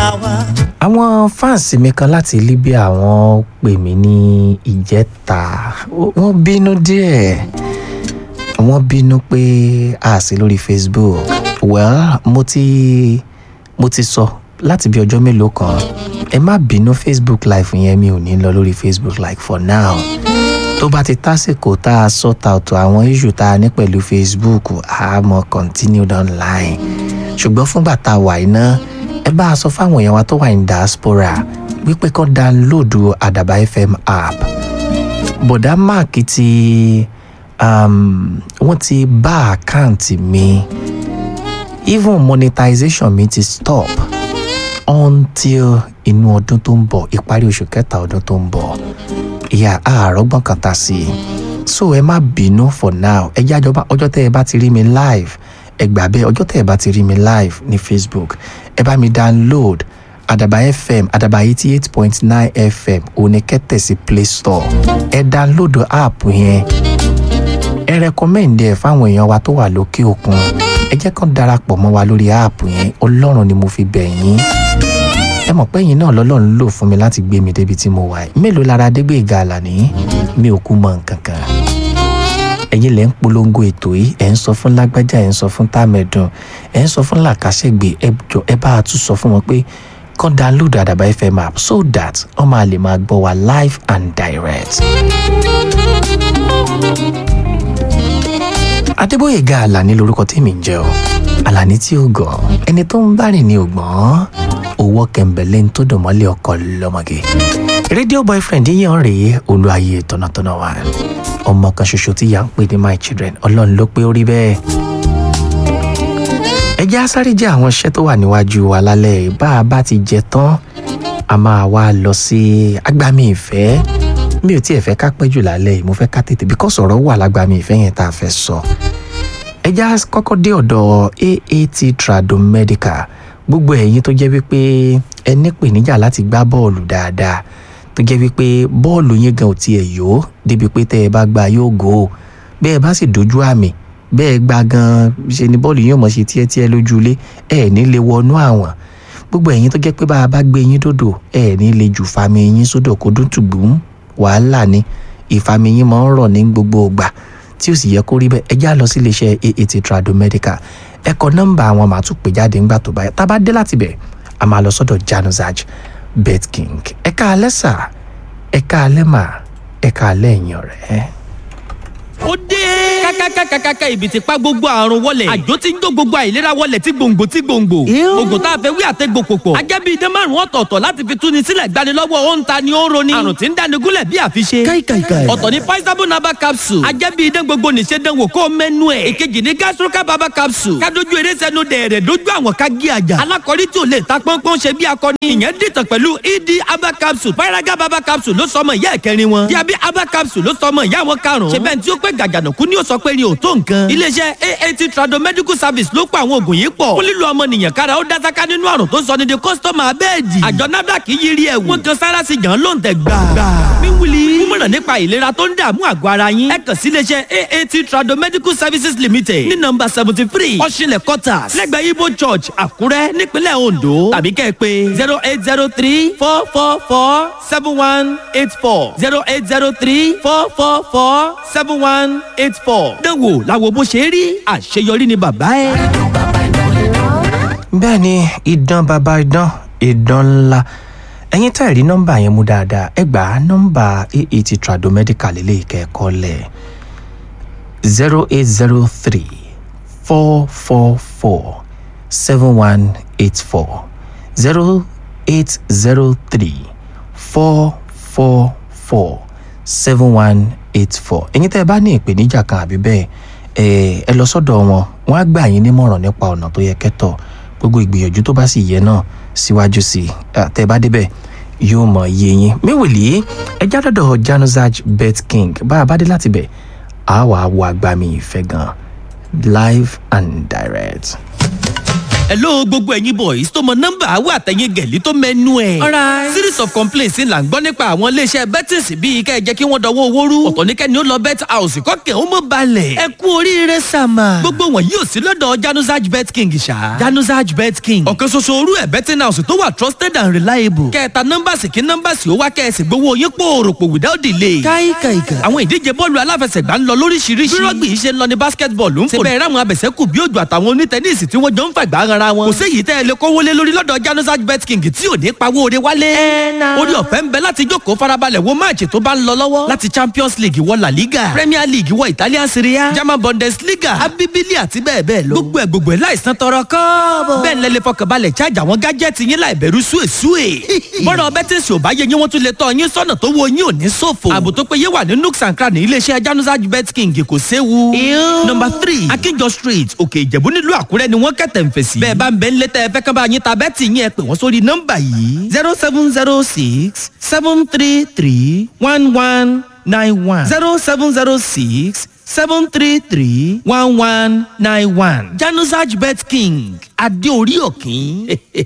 wa. àwọn fáǹsì mi kan láti Libya wọ́n pè mí ní ìjẹta Ó- wọ́n bínú díẹ̀ wọ́n bínú pé a sí lórí Facebook well mo ti mo ti sọ láti bí ọjọ́ mélòó kan ẹ má bínú Facebook live yẹn mi ò ní lọ lórí Facebook live for now tó bá ti tásìkò tá a sort out àwọn issue tá a ní pẹ̀lú Facebook a mọ̀ continued online ṣùgbọ́n fúngbà tá a wà iná ẹ bá a sọ fáwọn èèyàn wa tó wà ní diaspora wípé kán download àdàbà FM app bọ̀dá mark ti um, wọ́n ti bá àkáǹtì mi even monetization mi ti stop until inú ọdún tó ń bọ̀ ìparí oṣù kẹta ọdún tó ń bọ̀ ìyá àárọ̀gbọ̀n kan ta sí i so ẹ má bínú for now ẹ jẹ́ àjọba ọjọ́ tẹ́ ẹ bá ti rí mi live ẹ gbà bẹ́ẹ̀ ọjọ́ tẹ́ ẹ bá ti rí mi live ní Facebook ẹ bá mi download àdàbà fm àdàbà eighty eight point nine fm òní kẹ́tẹ̀ sí play store ẹ download app yẹn ẹ recommend ẹ fáwọn èèyàn wa tó wà lókè òkun ẹ jẹ́ kán darapọ̀ mọ́ wa lórí app yẹn ọlọ́run ni mo fi bẹ̀ yín ẹ mọ̀ pé ẹ̀yin náà lọ́lọ́run lò fún mi láti gbé mi débi tí mo wà yìí mélòó lára Adégbéga Àlàní mi ò kú mọ nǹkan kan ẹ̀yin lẹ́ ń polongo ètò yìí ẹ̀ ń sọ fún lágbájá ẹ̀ ń sọ fún támẹ̀dùn ẹ̀ ń sọ fún làkàṣègbè ẹ jọ ẹ bá a tún sọ fún wọn pé kán download àdàbà fm app so that wọ́n máa lè máa gbọ́ wa live and direct. Adébóyèga Àlàní lorúkọ tèmi ń jẹ́ o Àlàní tí ó gọ̀ ẹni tó ń bá rìn ní ògbọ́n owó kẹ̀mbẹ̀lẹ́ ń tó dùn mọ́lẹ̀ ọkọ lọ́mọge rédíò boyfriend yíyan rèé olúayé tọ̀nàtọ̀nà wa ọmọ kan ṣoṣo tí yà ń pè ní my children ọlọ́run ló pé ó rí bẹ́ẹ̀ ẹ jẹ́ á sáré jẹ́ àwọn iṣẹ́ tó wà níwájú wa lálẹ́ yìí. bá a bá ti jẹ tán a máa wá lọ sí agbami ìfẹ́ mi ò tiẹ̀ fẹ́ ká pẹ́ jù lálẹ́ yìí mo fẹ́ ká tètè because ọ̀rọ̀ wà lágbami ìfẹ́ yẹn tá a fẹ́ sọ ẹ já kọ́kọ́ dé ọ̀dọ̀ AAT Tradomedical gbogbo ẹ̀yin tó jẹ́ wípé ẹ nípèníjà láti gbá bọ́ọ̀lù dáadáa tó jẹ́ wípé bọ́ọ̀lù yín gan ò tiẹ̀ yó débi pé tẹ́ ẹ bá gba yóò gò ó bẹ́ẹ̀ bá sì dojú àmì bẹ́ẹ̀ gba gan ṣe ni bọ́ọ̀lù yín ò mọ̀ ṣe tíẹ́tíẹ́ lójú ilé ẹ̀ ní lè wọnú àwọn gbogbo ẹ̀yin tó jẹ́ pé bá a bá gbé yín dòdò ẹ̀ ní lè jù fami yín sódò kó dún tùgbùm wàhálà ni ìfami yín máa ń rọ̀ ní gbogbo ìgbà tí ó sì yẹ kó rí bẹ́ẹ̀ ẹ já lọ sí iléeṣẹ́ AAT Tradomedical ẹ kọ nọ́mbà àwọn màá tún pè jáde ńgbà tó báyà tá a bá dé láti bẹ̀ a máa lọ sọ́dọ̀ Januzaj Bet King ẹ káalẹ́ sà ẹ káalẹ́ mà ẹ káalẹ́ ẹ̀yin ọ̀rẹ́. ó dé. kákákákákáká ibi tí pa gbogbo àrùn wọlé. àjò tí ń jó gbogbo àìlera wọlé tí gbòǹgbò tí gbòǹgbò. oògùn tá a fẹ́ wí àtẹ́gbò pòpọ̀. ajẹ́ bíi idán márùn-ún ọ̀tọ̀ọ̀tọ̀ láti fi túni sílẹ̀ gbanilọ́wọ́ ó ń ta ni ó ń roni. àrùn tí ń dáni gúnlẹ̀ bí àfiṣe. ọ̀tọ̀ ni paisabo naba capsule. ajẹ́ bíi idán gbogbo nìṣe dánwò kó o mẹ́nu ẹ̀. ìkejì ni gastroca baba capsule. kádojú eré sẹ́nu dẹ̀rẹ̀ dojú àwọn ká gé àjà. alákọ̀rí tí ò lè ta pọ́npọ́n ṣe bí akọni. ìyẹn dìtàn pẹ̀lú ed aba capsule. paraga baba capsule ló sọmọ ìyá ẹ̀kẹrin wọn. diabi aba capsule ló sọmọ ìyá wọn karùn-ún. ṣe bẹ́ẹ̀ tí ó pẹ́ gàjànàkú ni ó sọ pé ni ò tó nǹkan. iléeṣẹ́ aat trado medical service ló pa àwọn oògùn yìí pọ̀. ó lílo ọmọnìyàn kára ó dásáká nínú àrùn tó sọ ní di kọ́sítọ́mù abẹ́ẹ̀dì. àjọ nafdac yiri ẹ̀ wọ́n kan sára sí jàn ló ń tẹ̀ gbà. mi wuli. mímọ̀ràn nípa ìlera tó ń dààmú àgọ́ ara yín. ẹ kàn sí iléeṣẹ́ aat trado medical services limited ní nọ́mbà seventy three ọ̀ṣinlẹ̀ quarters lẹ́gbẹ̀ẹ́ ibo church àkúrẹ́ nípínlẹ̀ ondo tàbí kẹ́ ẹ pé zero eight zero three four four four seven one eight four zero eight zero three four four four seven one eight four. dánwò làwọn bó ṣe rí àṣeyọrí ni bàbá ẹ. bẹ́ẹ̀ ni idán bàbá idán idán ńlá ẹ̀yin tá ẹ̀ rí nọ́mbà yẹn mú dáadáa ẹ gbà á nọ́mbà AAT Tradomedical lélẹ́yìí kẹ́ẹ̀kọ́ lẹ̀ zero eight zero three four four four seven one eight four zero eight zero three four four four seven one eight four ẹ̀yin tẹ́ ẹ bá ní ìpèníjà kan àbí bẹ́ẹ̀ ẹ ẹ lọ sọ́dọ̀ wọn wọ́n á gbà yín nímọ̀ràn nípa ọ̀nà tó yẹ kẹ́tọ̀ gbogbo ìgbìyànjú tó bá sì yẹ náà síwájú sí i tẹ́ ẹ bá débẹ̀ yóò mọ̀ iye yín méwèlì ẹ já dọ́dọ̀ Januzaj Bet King bá a bá dé láti bẹ̀ á wàá wo agbami ìfẹ́ gan live and direct. hello gbogbo ẹ̀yin boys tó mọ nọ́mbà àwọn àtẹ̀yìn gẹ̀lí tó mẹ́nu ẹ̀. Alright. series of complaints là ń gbọ́ nípa àwọn iléeṣẹ́ bettings bíi kẹ́ ẹ jẹ́ kí wọ́n dọwọ́ owó rú. ọ̀tọ̀ ní kẹ́ni ó lọ bet house kọ́kẹ́ ó mọ̀ balẹ̀. ẹ kú oríire sàmà. gbogbo wọn yóò sí lọ́dọ̀ januzaj bet king ṣá. januzaj bet king. ọ̀kan ṣoṣo orú ẹ̀ betting house tó wà trusted and reliable. kẹta nọ́mbàsì kí nọ́mbàsì ó wá kẹ́sì gbowó yín pòròpò without delay. káìkàìkà. àwọn ìdíje bọ́ọ̀lù aláfẹsẹ̀gbá ń lọ lóríṣiríṣi. bí rọ́gbì yìí ṣe ń lọ ní basketball ń fò. síbẹ̀ ráwọn abẹ̀sẹ̀kù bí òjò àtàwọn onítẹ̀nísì tí wọ́n jọ ń fàgbà ara wọn. kò séyìí tẹ́ ẹ lè kówó lé lórí lọ́dọ̀ januzaj bet king tí ò ní pawó ore wálé. orí ọ̀fẹ́ ń bẹ láti jókòó farabalẹ̀ wo máàcì tó bá ń lọ lọ́wọ́. láti champions league wọ la liga premier league wọ italian serie a german bundesliga abibili àti bẹ́ẹ̀ bẹ́ẹ̀ lọ. gbogbo ẹ̀ gbogbo ẹ̀ láìsàn tọrọ kọ́ọ̀bọ̀. bẹ́ẹ̀ ni lẹ́lẹ́ fọkànbalẹ̀ charge àwọn gájẹ́tì yín láì bẹ̀rù súwèsúwè. bọ́dọ̀ bẹ́tẹ̀sì ò bá yẹ yín wọ́n tún lè tọ́ yín sọ́nà tó wo yín ò ní ṣòfò. ààbò tó péye wà ní nooks and cranny iléeṣẹ́ januzaj bet king kò séwu. number three akínjọ street òkè ìjẹ̀bú nílùú àkúrẹ́ ni wọ́n kẹ̀tẹ̀ ń fèsì. bẹ́ẹ̀ bá ń bẹ ń létẹ́ ẹ fẹ́ kán bá yín ta bẹ́ẹ̀tì yín ẹ pè wọ́n sórí nọ́mbà yìí zero seven zero six seven three three one one nine one zero seven zero six seven three three one one nine one januzaj bet king adé orí òkín